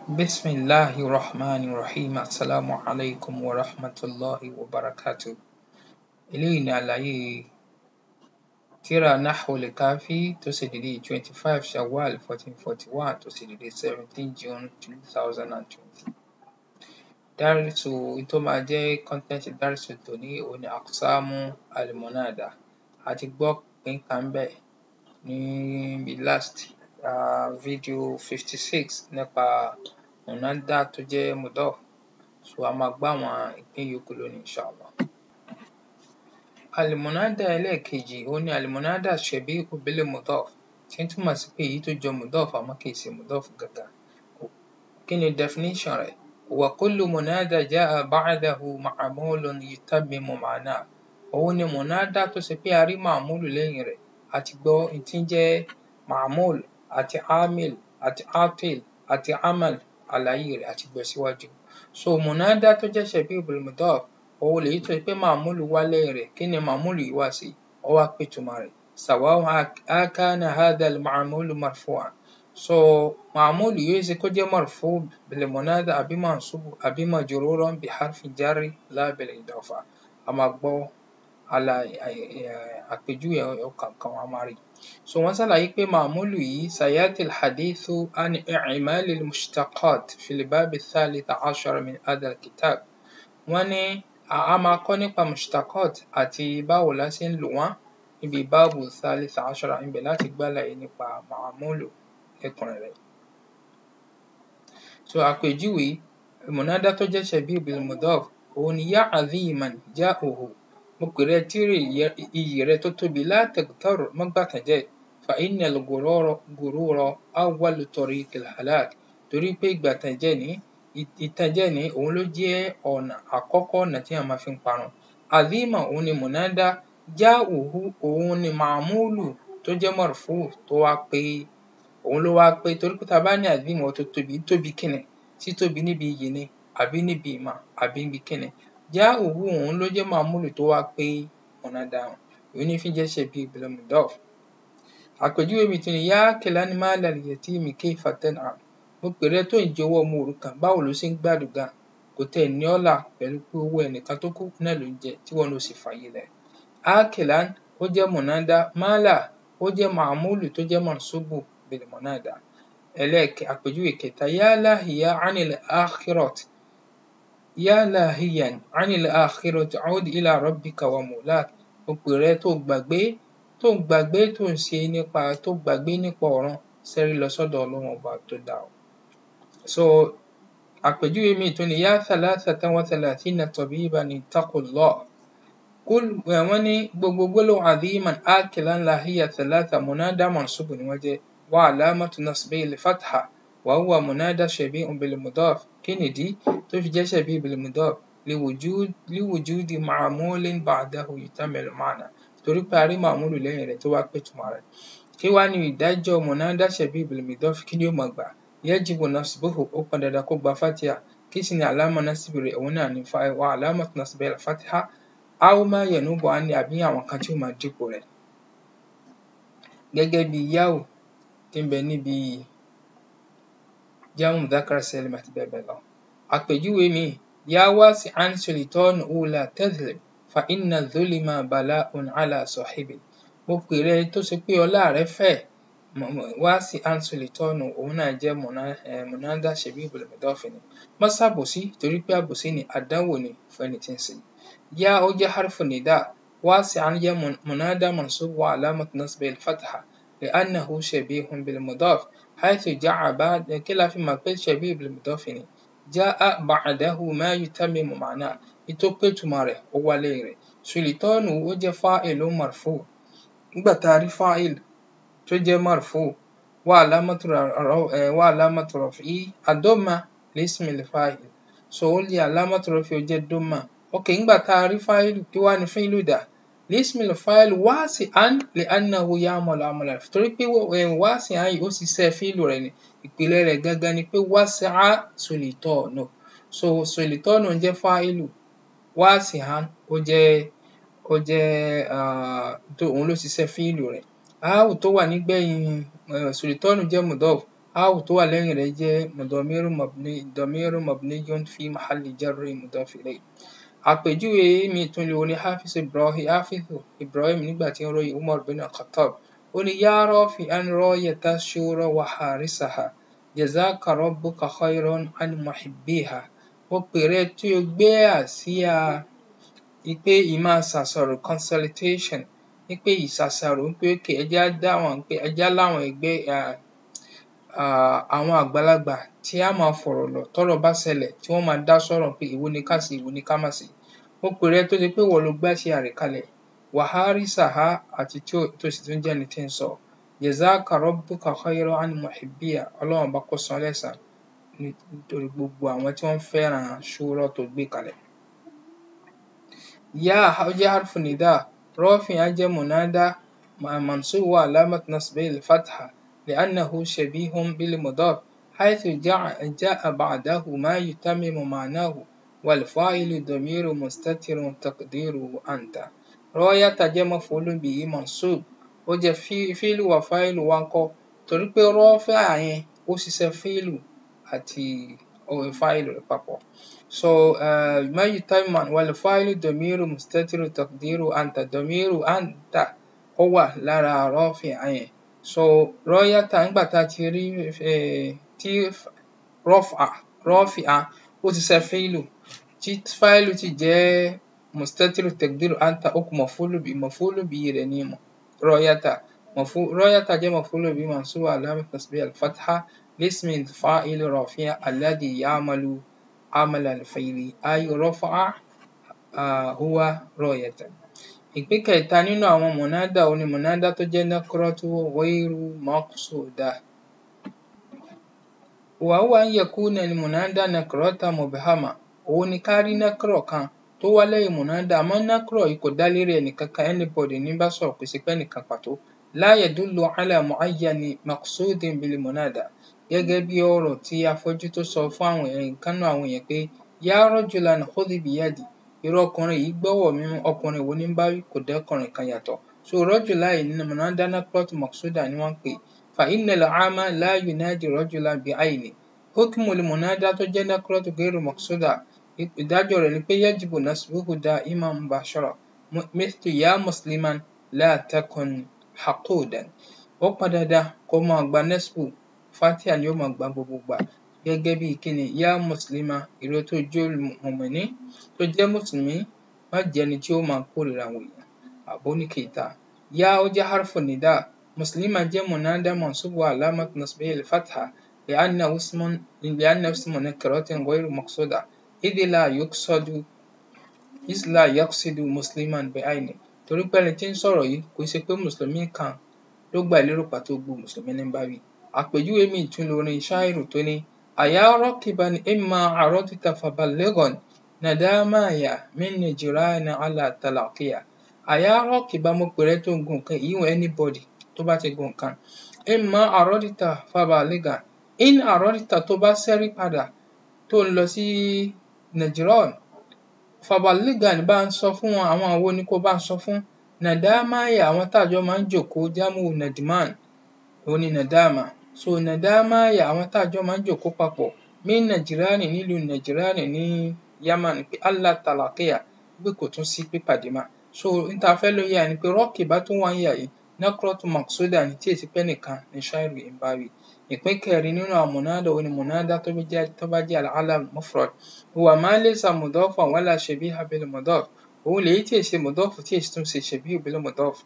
بسم الله الرحمن الرحيم السلام عليكم ورحمة الله وبركاته eléyìí ni àlàyé tírà Nahwul Kafi tó ṣe dédé twenty five Shawwal fourteen forty one tó ṣe dédé seventeen June two thousand and twenty. Dárísù tó máa jẹ́ kọ́ńtẹ́ǹtì dárísù tòní òhun ni Aqsamu al-Munada. A ti gbọ́ ìpín kan ńbẹ̀ níbi last um video fifty six nípa Munada tó jẹ́ Mudaf. So a máa gbọ́ àwọn ìpín yòókù lónìí Inshallah. Al-Munada ẹlẹ́ẹ̀kejì òhun ni Al-Munada Shabihu bil-Mudaf tí ń túmọ̀ sí pé èyí tó jọ Mudaf àmọ́ kìí ṣe Mudaf gangan. Kí ni definition rẹ̀? Wa kullu munada ja'a ba'dahu ma'mulun yutammimu ma'nahu. Òhun ni Munada tó ṣe pé a rí ma'mulu lẹ́yìn rẹ̀. A ti gbọ́ n tí ń jẹ́ ma'mul àti amil àti atil àti amal àlàyé rẹ̀ a ti gbọ́ síwájú. So Munada tó jẹ́ Shabihu bil-Mudaf òhun lèyí tó ṣe pé ma'mulu wá lẹ́yìn rẹ̀. Kí ni ma'mulu yìí wá sí? Ó wá pé ìtumọ̀ rẹ̀ sawa'un akana hadha al-ma'mulu marfu'an. So ma'mulu yìí ó ṣe kó jẹ́ marfu' bil-Munada àbí mansubu àbí majruran bi harfi jarri la bil-idafa. A máa gbọ́ àpèjúwe ọ̀kọ̀ọ̀kan a máa rí. So wọ́n ṣàlàyé pé ma'mulu yìí sayati al-hadithu an i'mal al-mushtaqat fi al-bab ath-thalith ashar min hadha al-kitab. Wọ́n ní a máa kọ́ nípa mushtaqat àti báwo la ṣe ń lò wọ́n níbi báàbù thalith ashara ibẹ̀ láti gbọ́ àlàyé nípa ma'mulu lẹ́kùnrẹ́rẹ́. So àpèjúwe Munada tó jẹ́ Shabihu bil-Mudaf òhun ni ya 'aziman ja'uhu. Mo pè rẹ tí iyì rẹ tó tóbi la taghtar má gbàtànjẹ́ fa inna al-ghurura awwalu tariqil halak. Torí pé ìgbàtànjẹ́ ní ìtànjẹ́ ní òhun ló jẹ́ ọ̀nà àkọ́kọ́ ọ̀nà téèyàn máa fi ń parun. 'Aziman òhun ni Munada ja'uhu òhun ni ma'mulu tó jẹ́ marfu' tó wá pé òhun ló wá pé torí pé tá a bá ní 'azim ó tó tóbi títóbi kí ni? Títóbi níbi iyì ni àbí níbi ìmọ̀ àbí níbi kí ni? Ja'uhu òhun ló jẹ́ ma'mulu tó wá pé Munada un. Òhun ní fi ń jẹ́ Shabihu bil-Mudaf. Àpèjúwe míì tún ni ya akilan mala al-yatimi kayfa tan'am. Mo pè rẹ tó ń jẹ owó ọmọ òrukàn báwo lo ṣe ń gbádùn gan? Kò tiẹ̀ ní ọ́ là pẹ̀lú pé owó ẹnìkan tó kú náà lò ń jẹ tíwọ náà ó sì fààyè lẹ̀. Akilan ó jẹ́ Munada mala ó jẹ́ ma'mulu tó jẹ́ mansubu bil-Munada. Ẹlẹ́ẹ̀kẹ àpèjúwe kẹta ya lahiya 'anil akhirati ya lahiyan 'anil akhirati 'ud ila rabbika wa mawlak. Mo pè rẹ tó gbàgbé tó gbàgbé tó ń ṣe nípa tó gbàgbé nípa ọ̀run ṣẹ́rí lọ sọ́dọ̀ Ọlọ́run ọba tó dá ọ. So àpèjúwe míì tún ni ya thalathatan wa thalathina tabiban ittaqullah. Kul wọ́n ní gbogbo gbólóhùn 'aziman akilan lahiya thalatha Munada mansubu ni wọ́n jẹ́ wa 'alamatu nasbihi al-fatha wa huwa Munada Shabihun bil-Mudaf. Kí nìdí tó fi jẹ́ Shabihu bil-Mudaf? liwujudi ma'mulin ba'dahu yutammilu ma'na. Torí pé a rí ma'mulu lẹ́yìn rẹ̀ tó wá pé ìtumọ̀ rẹ̀. Kí wá ni ìdájọ́ Munada Shabihu bil-Mudaf kí ni yóò máa gbà? Yajibu nasbuhu ó pọn dandan kó gba fatiha. Kí sì ni àlámọ̀ násìbì rẹ̀? Òhun náà ni wa 'alamatu nasbihi al-fatha aw ma yanubu 'anhu àbí àwọn nǹkan tí ó máa dípò rẹ̀. Gẹ́gẹ́ bí ya'u tí ń bẹ níbi jam'u mudhakkar salim àti bẹ́ẹ̀ bẹ́ẹ̀ lọ. Àpèjúwe míì ya wasi'an sultanuhu la tadhlib fa inna dhulma bala'un 'ala sahibihi. Mo pè rẹ tó ṣe pé ọlá rẹ fẹ̀ wasi'an sultanuhu òhun náà jẹ́ Munada Shabihu bil-Mudaf ni. Má ṣàbòsí torí pé àbòsí ni àdánwò ni fún ẹni tí ń ṣe. Ya ó jẹ́ harfu nida wasi'an jẹ́ Munada mansub wa 'alamatu nasbihi al-fatha li'annahu Shabihun bil-Mudaf haythu ja'a ba'da kí la fi mọ̀ pé Shabihu bil-Mudaf ni? Ja'a ba'dahu ma yutammimu ma'nahu. N tó pé ìtumọ̀ rẹ̀ ó wá lẹ́yìn rẹ̀. Sultanuhu ó jẹ́ fa'ilun marfu'. Nígbà tá a rí fa'il tó jẹ́ marfu' wa 'alamatu wa 'alamatu raf'ihi ad-damma li-ismi al-fa'il. So ó ní 'alamatu raf'ihi ó jẹ́ damma. Okay nígbà tá a rí fa'ilu kí wá ni fi'lu dà? li-ismi al-fa'il wasi'an li'annahu ya'malu 'amala torí pé wasi'an yìí ó ṣiṣẹ́ fi'lu rẹ̀ ni. Ìpìlẹ̀ rẹ̀ gangan ni pé wasi'a sultanuhu. So sultanuhu jẹ́ fa'ilu wasi'an ó jẹ́ ó jẹ́ um òhun ló ṣiṣẹ́ fi'lu rẹ̀. Ááwù tó wà nígbẹ̀yìn sultanu jẹ́ mudaf áwù tó wà lẹ́yìn rẹ̀ jẹ́ dọ̀míru mabni dọ̀míru mabniyun fi mahalli jarri mudaf ilayh àpèjúwe mi tún lè ní hafiz ibrahim hafiz ibrahim nígbà tí ń ròyìn umar bin khattab ó ní yá rafi'an rayata shura wa harisaha jazaka rabbuka khayran an muhibbiha mo pè rẹ tí o gbé àsíá ipe ìmá ṣàṣàrò consultation wípé ìṣàṣàrò wípé òkè ẹjá dáwọn pé ẹjá láwọn ẹgbẹ́ àwọn àgbàlagbà tí a máa fọ̀rọ̀ lọ̀ tọ́rọ̀ bá ṣẹlẹ̀ tí wọ́n máa dá sọ́rọ̀ pé èwo ni ká ṣe èwo ni ká má ṣe mo pè rẹ tó ṣe pé wọ́n ló gbàṣẹ rẹ̀ kalẹ̀ wàhálísàhá àti tó sì tún jẹ́ni tí ń sọ jazaka rabbuka khayran an muhibbiha ọlọ́run bá kó san lẹ́san nítorí gbogbo àwọn tí wọ́n fẹ́ràn ṣúrọ̀ tó gbé kalẹ̀. yá ó jẹ́ harfu nida rafi' á jẹ́ munada mansub wa alamat nasbihi al-fatha li'annahu shabihun bil mudaf haythu ja'a ba'dahu ma yutammimu ma'nahu wal fa'ilu damiru mustatirun taqdiruhu anta rayata jẹ́ maf'ulun bihi mansub ó jẹ́ fíìlù wà fáìlù wa ńkọ́ torí pé rafi'a yẹn ó ṣiṣẹ́ fíìlù àti fáìlù rẹ̀ papọ̀ so uh, ma yutamma wal fa'ilu damiru mustatiru taqdiru anta damiru anta ó wà lára rafi'a yẹn so rayata nígbà tá a ti rí tí raf'a rafi'a ó ṣiṣẹ́ fíìlù tí fáìlù ti jẹ́ mustatiru taqdiru anta ó kù maf'ulu bihi maf'ulu bihi rẹ̀ ní rayata رأيت جاء مفعول به منصوب علامة نصبه الفتحة لاسم الفاعل رافع الذي يعمل عمل الفعل أي رفع آه هو رأيت ìpín kẹta nínú àwọn mọ̀nádà òun ni mọ̀nádà tó jẹ́ nakratu ghayru maqsuda وهو أن يكون المنادى نكرة مبهمة òun ni ká rí nákírọ̀ kan tó wá lẹ́yìn mọ̀nádà àmọ́ nákírọ̀ yìí kò dá lérí ẹnìkankan anybody ní bá sọ̀rọ̀ kò sí pé ẹnìkan pàtó لا يدل على معين مقصود بالمنادى gẹ́gẹ́ bí ọ̀rọ̀ tí afọ́jú tó sọ fún àwọn èèyàn kan náà àwọn èèyàn pé yá rajulan khudh biyadi irú ọkùnrin yìí gbọ́wọ́ mi mú ọkùnrin wo ní bá wí kò dẹ́kùnrin kan yàtọ̀ so rajula yìí nínú munada nakratu maqsuda ni wọ́n ń pè fa innal aama la yunadi rajulan bi'ayni hukmul munada tó jẹ́ nakratu ghayru maqsuda ìdájọ́ rẹ̀ ni pé yajibu nasbuhu da'iman mubashara mithlu ya musliman la takun haqudan ó pọn dandan kó máa gba nesbu fatia ni ó máa gba gbogbo gbà gẹ́gẹ́ bí kíni yá mùsùlùmá ìró tó jẹ́ mùmíní tó jẹ́ mùsùlùmí má jẹ́ni tí ó máa kórìíra àwọn èèyàn àbó ní kìíta yá ó jẹ́ harfu nida mùsùlùmá jẹ́ munada mansubu alamat nasbihi al-fatha li'annahu ismun li'annahu ismun nakiratin ghayru maqsuda idh la yuqsadu idh la yaqsidu musliman bi'ayni torí pé ẹni tí ń sọ̀rọ̀ yìí kò ṣe pé mùsùlùmí kan ló gbà lérò pàtó gbogbo mùsùlùmí ní bá wí àpèjúwe míì tún lórin ṣáìrù tó ní àyà rakiban imma aradta faballighan nadamaya min nijrana ala talaqiya àyà rakiban mo pè rẹ tó ń gun nǹkan ìyíwọ̀n anybody tó bá ti gun nǹkan imma aradta faballighan in aradta tó bá ṣẹ́rí padà tó ń lọ sí najran faballighan bá ń sọ fún wọn àwọn àwo ni kó bá ń sọ fún nadamaya àwọn táàjọ máa ń jòkóó jámù nadman òun ni nadama so nadamaya àwọn táàjọ máa ń jòkóó papọ̀ min najirani nílùú najirani ní yaman pé allah talaqiya pé kò tún sí pípàdé mà so n ta fẹ́ ló yà ni pé rọ́ọ̀kì bá tún wá ń yà yìí nakratu maqsuda ní tí èsì pẹ́ nìkan ní ṣáìrù ń bá wí ìpín kẹrin nínú àwọn mọ̀nádà òun ni mọ̀nádà tó bá jẹ́ al-alam mufrad huwa ma laysa mudafan wala shabiha bil mudaf òun lèyí tí èsì mudaf tí èsì tún ṣe shabihu bil mudaf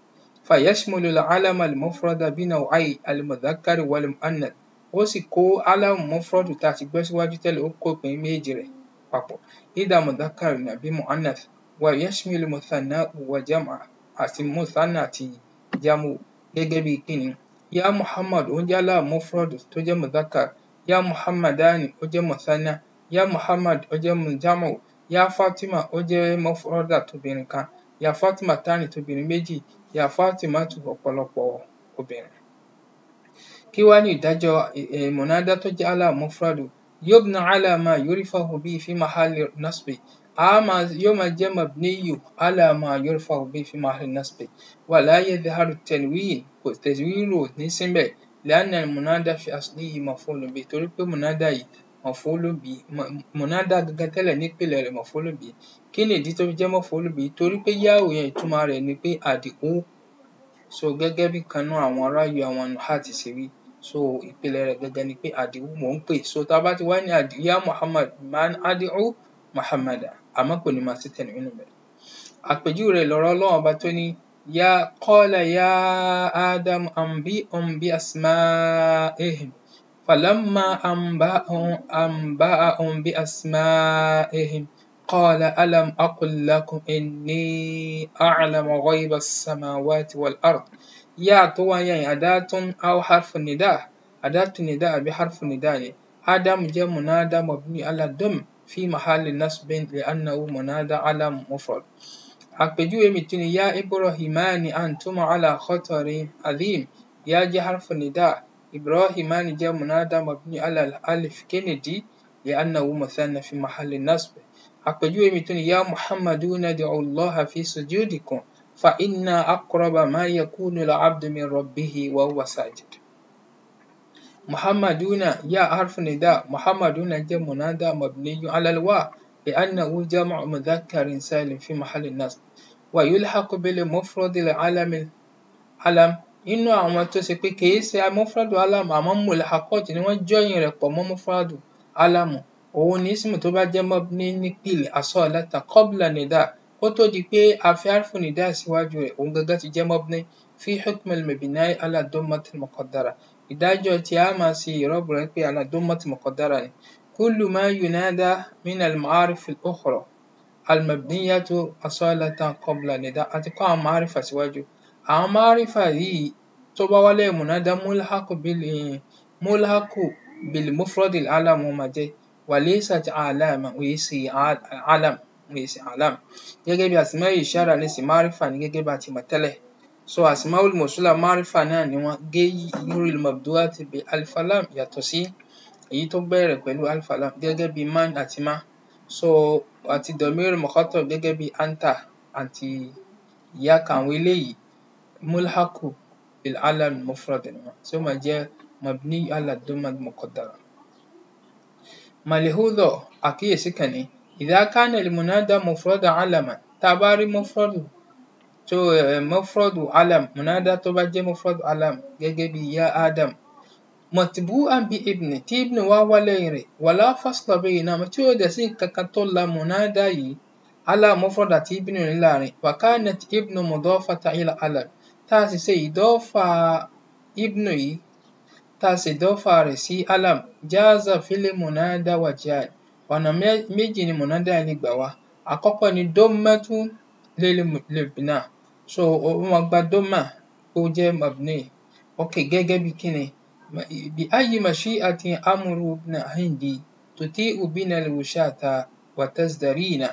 فيشمل العلم المفرد بنوعي المذكر والمؤنث ó sì kó alamu mufradu tá a ti gbé síwájú tẹ́lẹ̀ ó kó ìpín méjì rẹ̀ papọ̀ ida mudhakkar nàbí mu'annath wa yashmilu muthanna wa jam'a àti muthanna àti jamu gẹ́gẹ́ bí kíni ya muhammad ó jẹ́ alamu mufradu tó jẹ́ mudhakkar ya muhammadani ó jẹ́ muthanna ya muhammad ó jẹ́ jamu ya fatima ó jẹ́ mufrada tóbìnrin kan ya fatima tani tóbìnrin méjì ya fatima tu ọ̀pọ̀lọpọ̀ obìnrin kí wá ní ìdájọ́ mọ̀nádá tó jẹ́ ala mufradu yubna ala ma yurifahu bihi fi mahali nasbi a máa yóò máa jẹ́ mabniyu ala ma yurifahu bihi fi mahali nasbi wala yadhharu tanwin kò tanwin ò ní síbẹ̀ li'anna al-munada fi aslihi maf'ulun bihi torí pé munada yìí maf'ulun bihi munada gangan tẹ́lẹ̀ nípìnlẹ̀ rẹ̀ maf'ulun bihi kí ni ìdí tó fi jẹ́ maf'ulun bihi torí pé yáò yẹn ìtumọ̀ rẹ̀ ni pé àdìó so gẹ́gẹ́ bí kan nínú àwọn ráyù àwọn nuhat ṣe wí so ìpìlẹ̀ rẹ̀ gangan ni pé àdìó mò ń pè so tá a bá ti wá ní àdìó yá Muhammad man àdìó Muhammada àmọ́ kò ní máa sí tanwin nínú rẹ̀ àpèjúwe rẹ̀ lọ̀rọ̀ Ọlọ́run ọba tó ní يا قال يا آدم أنبئهم بأسمائهم فلما أنبأهم أنبأهم بأسمائهم قال ألم أقل لكم إني أعلم غيب السماوات والأرض يا طوى يا أداة أو حرف النداء أداة النداء بحرف النداء آدم جاء منادى مبني على الدم في محل نصب لأنه منادى على مفرد àpèjúwe mi tún ni yá ibrahimani antuma ala khatarin azim yá jẹ́ harfu nida ibrahimani jẹ́ munada mabni ala alif kennedy li'annahu muthanna fi mahalli nasb àpèjúwe mi tún ni yá muhammaduna ud'u allaha fi sujudikum fa inna aqraba ma yakunu al-'abdu min rabbihi wa huwa sajid muhammaduna yá harfu nida muhammaduna jẹ́ munada mabni ala al-wa لأنه جمع مذكر سالم في محل النصب ويلحق بالمفرد العلم علم inú àwọn tó ṣe pé kìí ṣe mufradu alam àmọ́ mulhaqat ni wọ́n jọyìn rẹ̀ pọ̀ mọ́ mufradu alamu òun ní ismu tó bá jẹ́ mabni nípìlẹ̀ asalatan qabla nida kó tó di pé a fi harfu nida síwájú rẹ̀ òun gangan ti jẹ́ mabni fi hukm al-mabni ala dammati al-muqaddara ìdájọ́ tí a máa ṣe ìrọ́bù rẹ̀ pé ala dammati muqaddara ni كل ما ينادى من المعارف الأخرى المبنية أصالة قبل نداء أتقى معرفة سواجه أو معرفة دي تبا ولا منادى ملحق بال ملحق بالمفرد العلم ومجي وليست علامة ويسي علم ويسي علم gẹ́gẹ́ bí asmaul ishara ní sí márífà ní gẹ́gẹ́ bá ti mọ̀ tẹ́lẹ̀ so asmaul mawsula márífà náà ni wọ́n gé yúril mabduati bi alfalam yàtọ̀ sí èyí tó bẹ̀rẹ̀ pẹ̀lú alfa lam gẹ́gẹ́ bí man àti ma so àti domir mukhatab gẹ́gẹ́ bí anta àti iyaka àwọn eléyìí mulhaku bil alam mufrad ni wọn tí ó máa jẹ́ mabni ala dhamma muqaddara. malihudọ àkíyèsí kan ní idha kana al munada mufrada alaman tá a bá rí mufradu tó mufradu alam munada tó bá jẹ́ mufradu alam gẹ́gẹ́ bí ya adam متبوءا بابن tí ibn wá wá lẹ́yìn rẹ̀ ولا فصل بينهما tí ó dẹ̀ sí kankan tó la munada yìí ala mufrad àti ibn ní láàrin وكانت ibn مضافة إلى علم tá a sì ṣe ìdọ́fà ibn yìí tá a sì ìdọ́fà rẹ̀ sí alam جاز في المنادى وجهان ọ̀nà méjì ni munada lè gbà wá àkọ́kọ́ ni dọ́mẹ́tú lil-bina so ó máa gba dọ́mà ó jẹ́ mabni ok gẹ́gẹ́ bí kíni بأي مشيئة أمر ابن هندي تطيء بنا الوشاة وتزدرين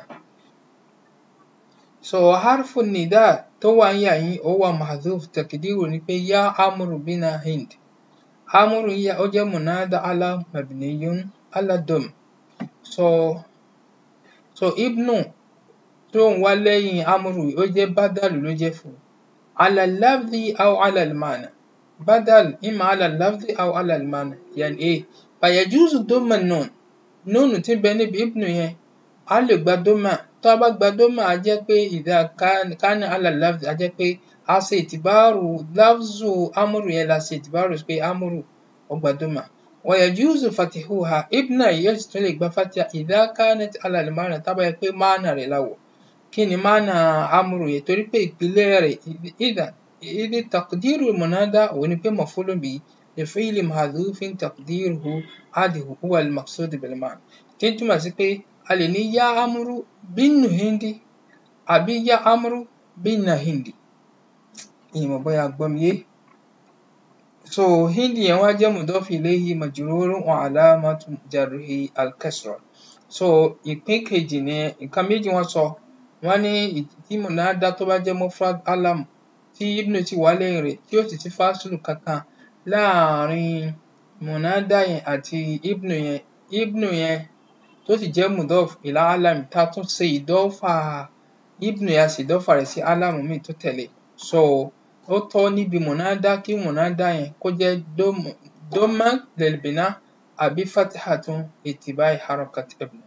so harfu nida tó wà ń yà yín ó wà mahdhuf takdiru ni pé yá amru bina hind amru yà ó jẹ́ munada ala mabniyun ala dom so so ibnu tó ń wá lẹ́yìn amru ó jẹ́ badalu ló jẹ́ fún ala lafzi aw ala al-ma'na بدل إما على اللفظ أو على المعنى يعني إيه فيجوز ضم النون نون tí ń bẹ níbi ibnu yẹn a lè gba dọ́mà tó a bá gba dọ́mà a jẹ́ pé إذا كان كان على اللفظ a jẹ́ pé a ṣe ìtìbáàrù láfzù amúrù yẹn la ṣe ìtìbáàrù pé amúrù ó gba dọ́mà ويجوز فتحها ibnu yìí yóò sì tún lè gba fatiha إذا كانت على المعنى tá a bá yẹ pé mánà rẹ̀ la wọ̀ kí ni mánà amúrù yẹn torí pé ìpìlẹ̀ rẹ̀ إذا إذ تقدير المنادى ونبي مفعول به لفعل محذوف تقديره هذه هو المقصود بالمعنى tí ń túmọ̀ sí pé a lè ní yá amúrú bínú hindi àbí yá amúrú bínà hindi ìmọ̀ bóyá gbọ́ mi yé so hindi yẹn wá jẹ́ mudaf ilayhi majrurun wa alamatu jarrihi al-kasra so ìpín kejì ni nǹkan méjì wọ́n sọ wọ́n ní tí munada tó bá jẹ́ mufrad alam tí ibnu ti wà lẹ́yìn rẹ̀ tí ó sì ti fásilù kankan láàrin munada yẹn àti ibnu yẹn ibnu yẹn tó sì jẹ́ mudaf ila alam tá a tún ṣe ìdọ́fà ibnu yẹn a sì ìdọ́fà rẹ̀ sí alamu míì tó tẹ̀lé so ó tọ́ níbi mùnádá kí mùnádá yẹn kó jẹ́ dọ́mà lil-bina àbí fathatun littiba'i harakat ibn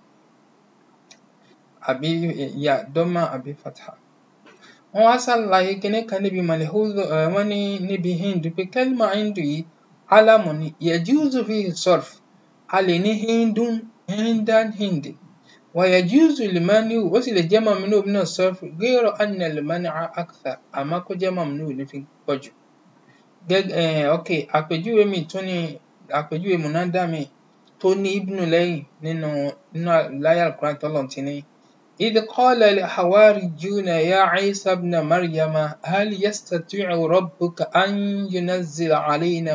àbí ya dọ́mà àbí fatha. Wọ́n wá ṣàlàyé kinní kan níbi malhuzu wọ́n ní níbi hindu pé kẹ́límà hindu yìí alamu ni yajuzu fihi sarf a lè ní hindun hindan hindi wa yajuzu limani'u ó sì lè jẹ́ mamnu'u min as-sarf ghayra anna al-man'a akthar àmọ́ kó jẹ́ mamnu'u ní fi pọ̀ jù. ok àpèjúwe mi tún ni àpèjúwe mùnádá mi tó ní ibnu lẹ́yìn nínú nínú láyà al-Qur'an tọ́lọ́run ti ní إذ قال الحواريون يا عيسى ابن مريم هل يستطيع ربك أن ينزل علينا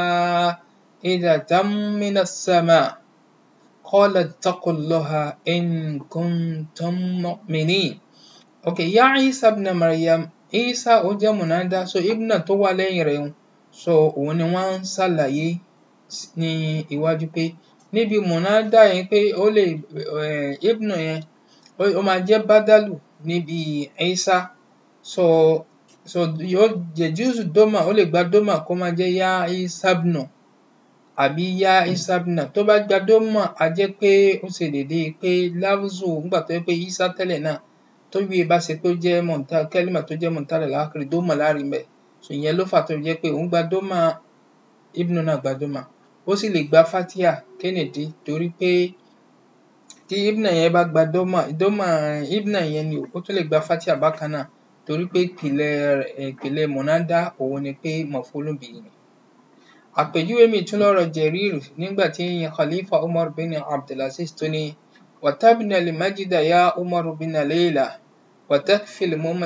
مائدة من السماء قال اتقوا الله إن كنتم مؤمنين okay يا عيسى ابن مريم عيسى ó jẹ́ mùnádá so ibna tó wà lẹ́yìn rẹ̀ so òun ni wọ́n ń ṣàlàyé ní iwájú pé níbi mùnádá yẹn pé ó lè ibnu yẹn ó máa jẹ́ bádálù níbi Isa so so yóò yajuzu dọ́mà ó lè gba dọ́mà kó máa jẹ́ yá isabnu àbí yá isabna tó bá gba dọ́mà á jẹ́ pé ó ṣe déédéé pé láwùzù nígbà tó jẹ́ pé Isa tẹ́lẹ̀ náà tó bí e bá ṣe pé ó jẹ́ mọ̀ntá kẹ́límà tó jẹ́ mọ̀ntá rẹ̀ láàkiri dọ́mà láàrin bẹ̀ so ìyẹn ló fà tó jẹ́ pé òun gba dọ́mà ibnu náà gba dọ́mà ó sì lè gba fatia kennedy torí pé tí ibna yẹn bá gba dọ́mà dọ́mà ibna yẹn ni ó tún lè gba fatia bákan náà torí pé ìpìlẹ̀ ìpìlẹ̀ mọ̀nádá òun ni pé maf'ulun bihi ni. àpèjúwe mi tún lọ́rọ̀ Jarir nígbà tí Khalifa Umar bin Abdulaziz tó ní watabna al-majda ya Umar bin Layla watakfi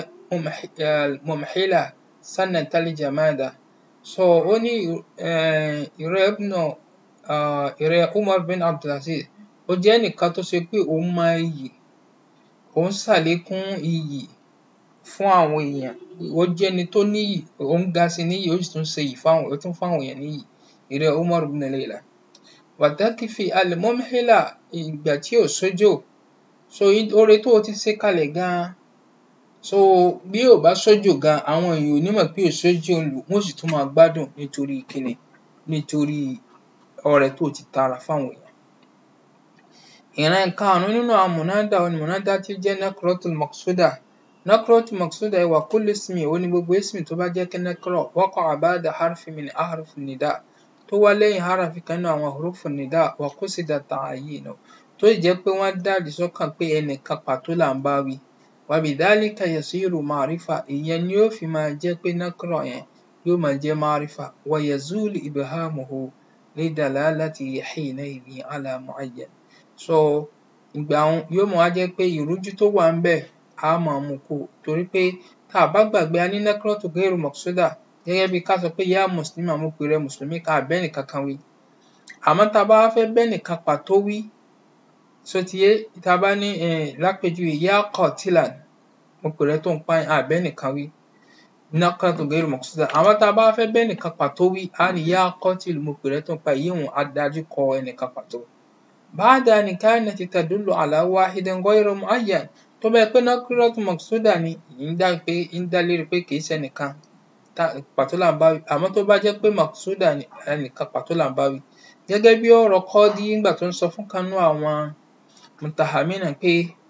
al-mumhila sanata al-jamada so ó ní ìrẹ́ ibnu ìrẹ́ Umar bin Abdulaziz ó jẹ́ ẹnìkan tó ṣe pé òun mọ iyì òun ṣàlékún iyì fún àwọn èèyàn ó jẹ́ ẹni tó níyì òun ga sí níyì ó sì tún ṣe iyì fáwọn ó tún fáwọn èèyàn níyì ìrẹ́ Umar bin Layla wàtákìfì al-mumhila ìgbà tí ò sójò so oore tó o ti ṣe kalẹ̀ gan-an so bí ò bá sójò gan àwọn èèyàn ò ní mọ̀ pé ò sójò ń lù wọ́n sì tún máa gbádùn nítorí kíni nítorí ọrẹ tó o ti tara fáwọn èèyàn. ìran karùn-ún nínú àwọn mùnádà òun ni mùnádà tí ó jẹ́ nakrotul maqsuda nakrotul maqsuda ìwà kulli ismi òun ni gbogbo ismi tó bá jẹ́ kí nakro waqa'a ba'da harfi min ahrufi nida tó wá lẹ́yìn harafi kan nínú àwọn hurufu nida wa qusida ta'yinu tó sì jẹ́ pé wọ́n dàdí sọ́kàn pé ẹnìkan pàtó là ń bá wí wa bidhalika yasiru ma'rifa ìyẹn ni yóò fi máa jẹ́ pé nakro yẹn yóò máa jẹ́ ma'rifa wa yazulu ibhamuhu lidalalati hina'idhin ala mu'ayyan so ìgbà òun yóò máa wá jẹ́ pé ìrújú tó wà ńbẹ̀ á máa mú kúrò torí pé tá a bá gbàgbé a ní nakratu ghairu maqsuda gẹ́gẹ́ bí ká sọ pé yá mùsùlùmí mo pè rẹ mùsùlùmí ká bẹ́nìkan kan wí àmọ́ tá a bá wá fẹ́ bẹ́nìkan pàtó wí so ti yé tá a bá ní lápèjúwe yá qatilan mo pè rẹ tó ń pààyàn à bẹ́nìkan wí nakratu ghairu maqsuda àmọ́ tá a bá fẹ́ bẹ́nìkan pàtó wí á ní yá qatil mo pè rẹ tó ń pa yíhun á dájú kọ ẹnìkan pàtó. بعد أن كانت تدل على واحد غير معين tó bá jẹ́ pé nakratu maqsuda ni ń dá pé ń dá lérí pé kì í ṣe ẹnìkan pàtó là ń bá wí àmọ́ tó bá jẹ́ pé maqsuda ni ẹnìkan pàtó là ń bá wí gẹ́gẹ́ bí ọ̀rọ̀ Qadi nígbà tó ń sọ fún kan nínú àwọn mutahamina pé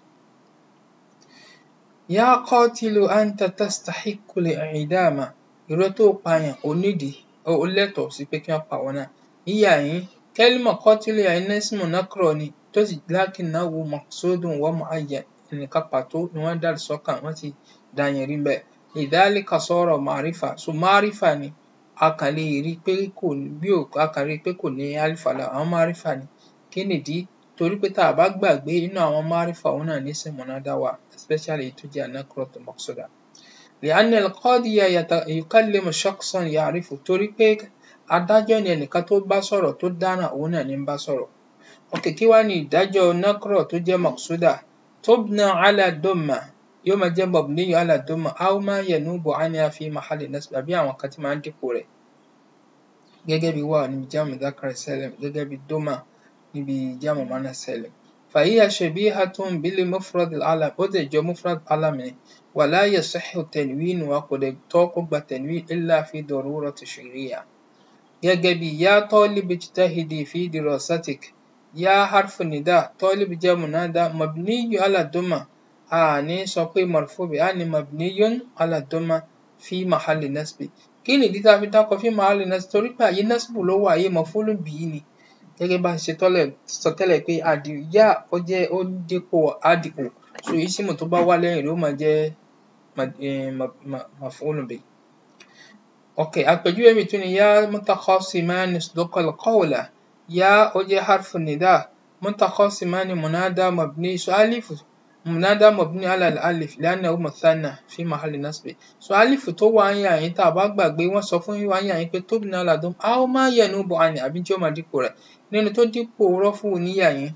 ya qatilu anta tastahiqqu al-i'dama ìró tó pààyàn ò nídìí ó lẹ́tọ̀ọ́ sí pé kí wọ́n pa wọ́n náà yíyà yín kẹ́límà qatilu yẹn ismu nakro ni tó sì lakinnahu maqsudun wa mu'ayyan ẹnìkan pàtó ni wọ́n dá sọ́kàn wọ́n ti dá yẹn rí bẹ́ẹ̀ lidhalika sara ma'rifa so ma'rifa ni a kàn lè rí i pé kò bí ò a kàn rí i pé kò ní alifa lára àwọn ma'rifa ni kí nìdí torí pé tá a bá gbàgbé inú àwọn ma'rifa òun náà ní ismu munada wà especially èyí tó jẹ́ an-nakratu maqsuda li'anna al-qadiya yukallimu shakhsan ya'rifu torí pé adájọ́ ni ẹnìkan tó bá sọ̀rọ̀ tó dáràn òun náà ní ń bá sọ̀rọ̀ ok kí wá ní ìdájọ́ nakro tó jẹ́ maqsuda tubna ala dumma yóò máa jẹ́ mabniyu ala dumma aw ma yanubu anha fi mahalli nasb àbí àwọn kan tí máa ń dípò rẹ̀ gẹ́gẹ́ bí wà níbi jamu dhakar salim gẹ́gẹ́ bí dumma níbi jamu muannas salim فهي شبيهة بالمفرد العلم ó dẹ̀ jọ مفرد علم ni ولا يصح التنوين kò dẹ̀ tọ́ kó gba تنوين إلا في ضرورة شرعية gẹ́gẹ́ bí يا طالب اجتهد في دراستك يا حرف نداء طالب jẹ́ منادى مبني على الضمة a ní sọ pé مرفوع a ní مبني على الضمة في محل نصب kí nìdí tá a fi dákọ في محل نصب torí pé àyè نصب ló wà àyè مفعول به ni gẹ́gẹ́ bá a ṣe tọ́lẹ̀ sọ tẹ́lẹ̀ pé àdìyá ó jẹ́ ó dípò àdìpò so ìsímù tó bá wá lẹ́yìn rẹ̀ ó máa jẹ́ مفعول به ok àpèjúwe mi tún ni يا متخاصمان اصدق القول يا ó jẹ́ حرف النداء متخاصمان منادى مبني so ألف منادى مبني على الألف لأنه مثنى في محل نصب so ألف tó wà ń yà yín tá a bá gbàgbé wọ́n sọ fún wa ń yà yín pé تبنى على الضم أو ما ينوب عنه àbí tí ó máa dípò rẹ̀ nínú tó dípò rọ́fù níyà yín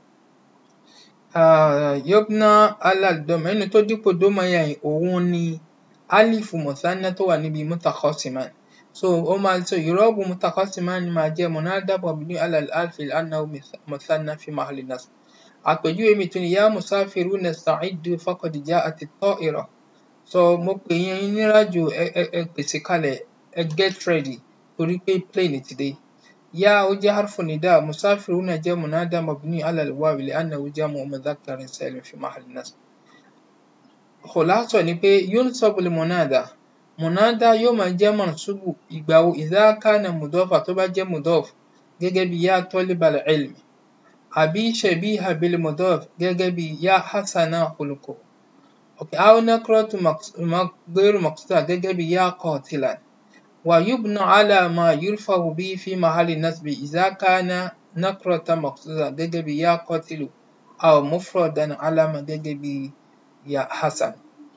يبنى على الضم nínú tó dípò dómà yà yín òun ni alifu مثنى tó wà níbi متخاصمان so ó máa so ìrọ́bù متخاصمان máa jẹ́ منادى مبني على الألف لأنه مثنى في محل نصب àpèjúwe mi tún ni يا مسافرون استعدوا فقد جاءت الطائرة so mo pè yín níràjò ẹ ẹ ẹ pèsè kalẹ̀ ẹ get ready torí pé plane ti dé يا ó jẹ́ حرف نداء مسافرون jẹ́ منادى مبني على الواو لأنه جمع مذكر سالم في محل نصب خلاصة ni pé ينصب المنادى منادى yóò máa jẹ́ منصوب ìgbà wo إذا كان مضافا tó bá jẹ́ مضاف gẹ́gẹ́ bí يا طالب العلم àbí شبيه بالمضاف gẹ́gẹ́ bí يا حسن خلقه okay. أو نكرة غير مقصودة gẹ́gẹ́ bí يا قاتلا ويبنى على ما يرفع به في محل نصب إذا كان نكرة مقصودة gẹ́gẹ́ bí يا قاتل أو مفردا علامة gẹ́gẹ́ bí يا حسن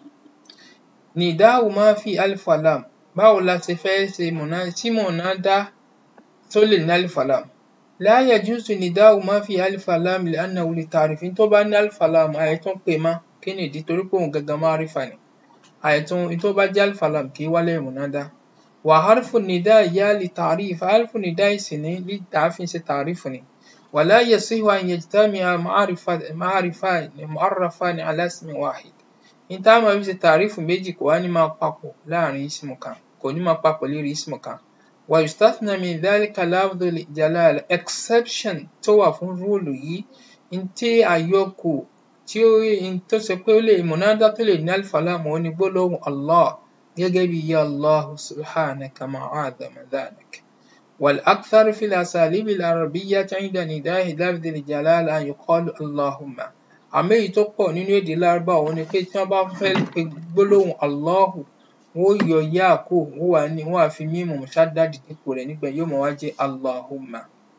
نداء ما في ألف ولام báwo la ṣe fẹ́ ṣe mọ̀nà tí mọ̀nádá tó lè ní ألف ولام لا يجوز نداء ما في ألف ولام لأنه للتعريف tó bá ní ألف ولام àìtún pè má kí nìdí torí pé òun gangan معرفة ni àìtún tó bá jẹ́ ألف ولام kì í wá lẹ́yìn mọ̀nádá وحرف النداء يا لتعريف حرف النداء sì ní لتعريف ṣe تعريف ni ولا يصح أن يجتمع معرفة معرفان معرفان على اسم واحد ní tá a máa fi ṣe tàrífù méjì kò wá ní máa papọ̀ láàrin ismu kan kò ní máa papọ̀ lérí ismu kan ويستثنى من ذلك لفظ الجلالة exception tó wà fún rúùlù yìí ní tí àyọkù tí ó ní tó ṣe pé ó lè mọ̀nádá tó lè ní ألف ولام òun ni gbólóhùn Allah gẹ́gẹ́ bí يا الله سبحانك ما أعظم ذلك والأكثر في الأساليب العربية عند نداء لفظ الجلالة أن يقال اللهم àmọ́ èyí tó pọ̀ nínú èdè lárúbáwá òun ni pé tí wọ́n bá fẹ́ pe gbólóhùn Allahu wọ́n ó yọ yá kúrò wọ́n wá ní wọ́n á fi mímù mùṣádádì dípò rẹ̀ nígbà yóò máa wá jẹ́ Allahumma.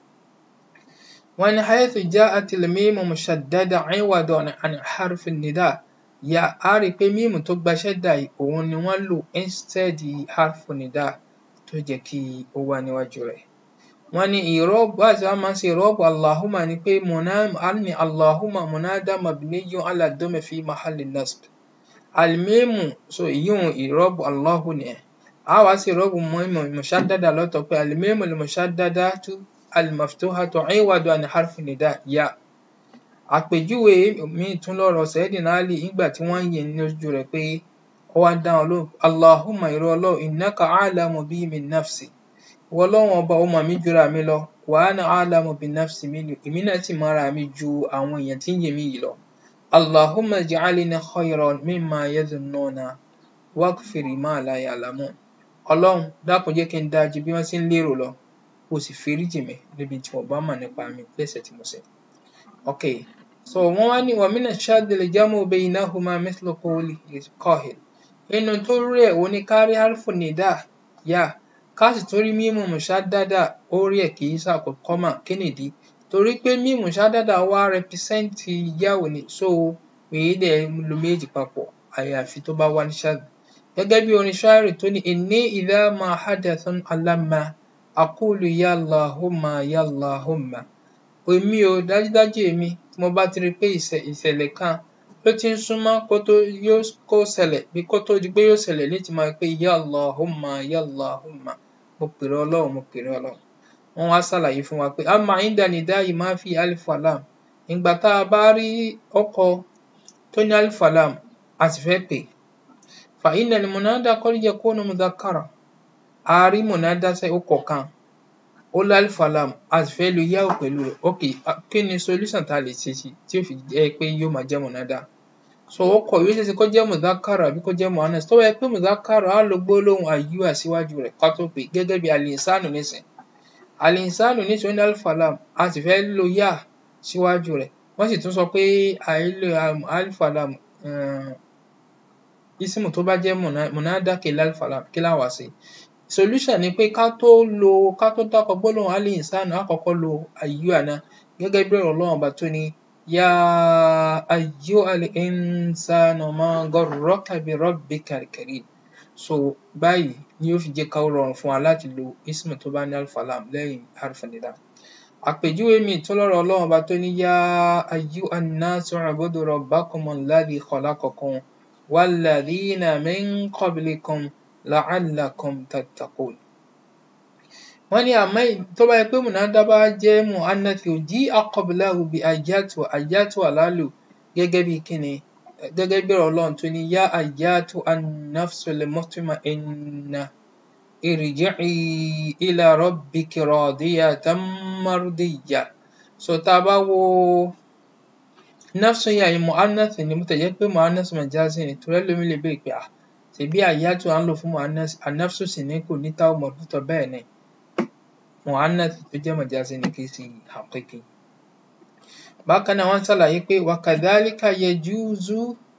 wọ́n ní haythu ja'at al-mímu mushaddada 'iwadan 'an harfi nida ya á rí i pé mímù tó gba ṣẹ́dà yìí òun ni wọ́n lò instead harfi nida tó jẹ́ kí ó wá níwájú rẹ̀ wọ́n ní ìrọ́bù àti wọ́n máa ń ṣe ìrọ́bù allahumma ni pé ní allahumma munada mabniyun ala dome fi mahalli nasb almimu so ìyíhun ìrọ́bù allahu ni ẹ̀ a wá sí ìrọ́bù mímu mushaddada lọ́tọ̀ pé almimu mushaddadatu almaftuhatu iwadu an harfi nida ya àpèjúwe mi tún lọ́rọ̀ Sayyidina Ali nígbà tí wọ́n ń yìn ní ojú rẹ̀ pé ó wá dá wọn lóhùn allahumma ìrọ̀ ọlọ́run innaka a'lamu bi min nafsi ìwọ ọlọ́run ọba ó mọ̀ mí jura mi lọ wa ana a'lamu bi nafsi minni èmi náà sì mọ ara mi ju àwọn èèyàn tí ń yìn mí yìí lọ allahumma ij'alni khayran mimma yadhunnuna waghfir ma la ya'lamun ọlọ́run dákun jẹ́ kí n dáa ju bí wọ́n ṣe ń lérò lọ kó o sì foríjì mi níbi tí wọ́n bá mọ̀ nípa mi lẹ́ṣẹ̀ tí mo ṣẹ̀. ok so wọ́n wá ní wa mina shaddi al-jam'u baynahuma mithlu qawli qahil nínú tó rí ẹ̀ wọ́n ní kárí harfu nida yá ká sì tún rí mímú mushaddada ó rí ẹ̀ kì í ṣàkọ́kọ́ mà kí nìdí torí pé mímú mushaddada wá rẹpísẹ́ǹtì yáwò ni so èyí dẹ̀ lo méjì papọ̀ àyàfi tó bá wá ní ṣáàdì gẹ́gẹ́ bí orin ṣáàrì tó ní inni idha ma hadathun alamma aqulu ya Allahumma ya Allahumma èmi o dájúdájú èmi tí mo bá ti rí pé ìṣẹ̀lẹ̀ kan ló ti ń súnmọ́ kó tó yóò kó ṣẹlẹ̀ bí kó tó di pé yóò ṣẹlẹ̀ ní ti máa pé ya Allahumma ya Allahumma mo pèrè ọlọ́run mo pèrè ọlọ́run wọ́n wá ṣàlàyé fún wa pé amma inda nida'i ma fi alif wa lam ìgbà tá a bá rí ọkọ tó ní alif wa lam a sì fẹ́ pè fa inna al-munada qad yakunu mudhakkara a rí munada sẹ́ ọkọ̀ kan ó ní alif wa lam a sì fẹ́ lo yáò pẹ̀lú rẹ̀ ok kí ni solution tá a lè ṣe sí tí ó fi jẹ́ pé yóò máa jẹ́ munada so ọkọ̀ yóò ṣeéṣe kó jẹ́ mudhakkara àbí kó jẹ́ muannas tó bá yẹ pé mudhakkara á lo gbólóhùn ayyuha síwájú rẹ̀ ká tó pè gẹ́gẹ́ bí al-insanu nísìn al-insanu nísìn ó ní alif wa lam a sì fẹ́ lo yá síwájú rẹ̀ wọ́n sì tún sọ pé àìlò alif wa lam um ismu tó bá jẹ́ munada kìí alif wa lam kí la wá ṣe solution ni pé ká tó lo ká tó dákọ gbólóhùn al-insanu á kọ́kọ́ lo ayyuha náà gẹ́gẹ́ bí ọ̀rọ̀ Ọlọ́run ọba tó ní ya ayyuhal insanu ma garraka bi rabbikal karim so báyìí ni yóò fi jẹ́ ká rọrùn fún wa láti lo ismu tó bá ní alif wa lam lẹ́yìn harfu nida àpèjúwe míì tó lọ́rọ̀ Ọlọ́run ọba tó ní ya ayyuhan nasu u'budu rabbakumul ladhi khalaqakum walladhina min qablikum la'allakum tattaqun wọ́n ní àmọ́ tó bá yẹ pé munada bá jẹ́ mu'annath uji'a qablahu bi ayyatu ayyatu àlálò gẹ́gẹ́ bí kíni gẹ́gẹ́ bí ọ̀rọ̀ Ọlọ́run tó ní ya ayyatu an-nafsul mutma'inna irji'i ila rabbiki radiyatan mardiyyah so tá a bá wo nafsu yà yìí mu'annath ni bó tẹ̀ jẹ́ pé mu'annath majazi ni torí ẹlòmíì lè béèrè pé à ṣèbí ayyatu à ń lò fún mu'annath an-nafsu sì ní kò ní táwọn mọ̀dútọ̀ bẹ́ẹ̀ ni mu'annath tó jẹ́ majazi ni kì í ṣe haqiqi bákan náà wọ́n ṣàlàyé pé wa kadhalika yajuzu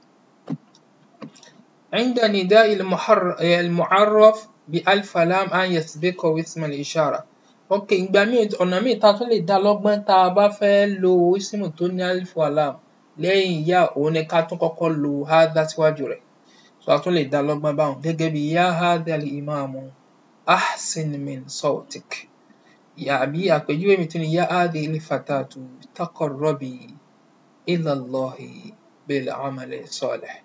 عند نداء المعرف بألف لام أن يسبقه اسم الإشارة ok ìgbà míì ọ̀nà míì tá a tún lè dá lọ́gbọ́n tá a bá fẹ́ lo ismu tó ní alif wa lam lẹ́yìn yá òun ni ká tún kọ́kọ́ lo hadha síwájú rẹ̀ so a tún lè dá lọ́gbọ́n báwọn gẹ́gẹ́ bí ya hadha al-imamu ahsin min sawtik àbí àpèjúwe mi tún ni ya hadhihi al-fatatu taqarrabi ila Allahi bil amali salih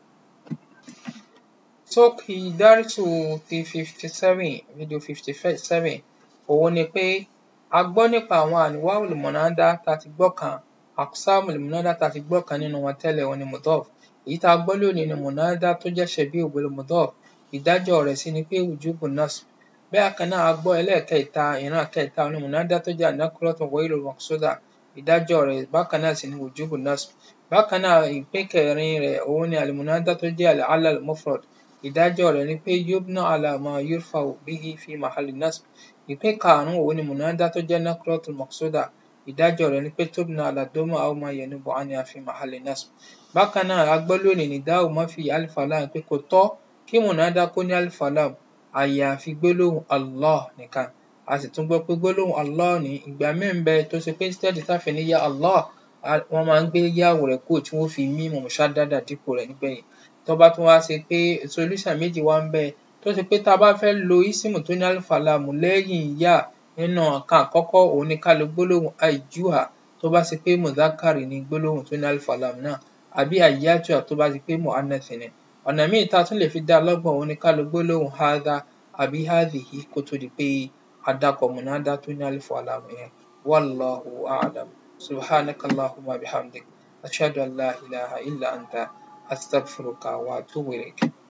sókè dárítù ti fifty seven fídíò fifty seven òun ni pé a gbọ́ nípa àwọn anwa'ul munada tá a ti gbọ́ kan aqsamul munada tá a ti gbọ́ kan nínú wọn tẹ́lẹ̀ òun ni mudaf èyí tá a gbọ́ lónìí ni munada tó jẹ́ shabihu bil mudaf ìdájọ́ rẹ̀ sì ni pé wujubu nasb bẹ́ẹ̀ kan náà a gbọ́ ẹlẹ́ẹ̀kẹta ìran kẹta òun ni munada tó jẹ́ an-nakratu ghayrul maqsuda ìdájọ́ rẹ̀ bákan náà sì ni wujubu nasb bákan náà ìpín kẹrin rẹ̀ òun ni al-munada tó jẹ́ al-'ala al-mufrad ìdájọ́ rẹ̀ ni pé yubna ala ma yurfa'u bihi fi mahalli nasb ìpín karùn-ún òun ni munada tó jẹ́ nakratul maqsuda ìdájọ́ rẹ̀ ni pé tubna ala doma aw ma yanubu anha fi mahalli nasb bákan náà a gbọ́ lónìí nida'u ma fi alif wa lam pé kò tọ́ kí munada kó ní alif wa lam àyàfi gbólóhùn Allah nìkan a sì tún gbọ́ pé gbólóhùn Allah ní ìgbà míì ń bẹ tó ṣe pé instead táfi ní ya Allah wọ́n máa ń gbé yáwò rẹ̀ kúrò tí wọ́n fi mímu mushaddada dípò rẹ̀ nígbẹ̀yìn tó bá tún wá ṣe pé solution méjì wá ń bẹ tó ṣe pé tá a bá fẹ́ lo isimu tó ní alif wa lam lẹ́yìn yá nínú nǹkan àkọ́kọ́ òun ni ká lo gbólóhùn ayyuha tó bá ṣe pé mudhakkari ni gbólóhùn tó ní alif wa lam náà àbí ayyatuha tó bá ṣe pé mu'annath ni ọ̀nà míì tá a tún lè fi dá a lọ́gbọ̀n òun ni ká lo gbólóhùn hadha àbí hadhihi kó tó di pé a dákọ̀ munada tó ní alif wa lam yẹn wallahu a'lam subhanakallahumma bihamdik ashhadu an la ilaha illa anta أستغفرك وأتوب إليك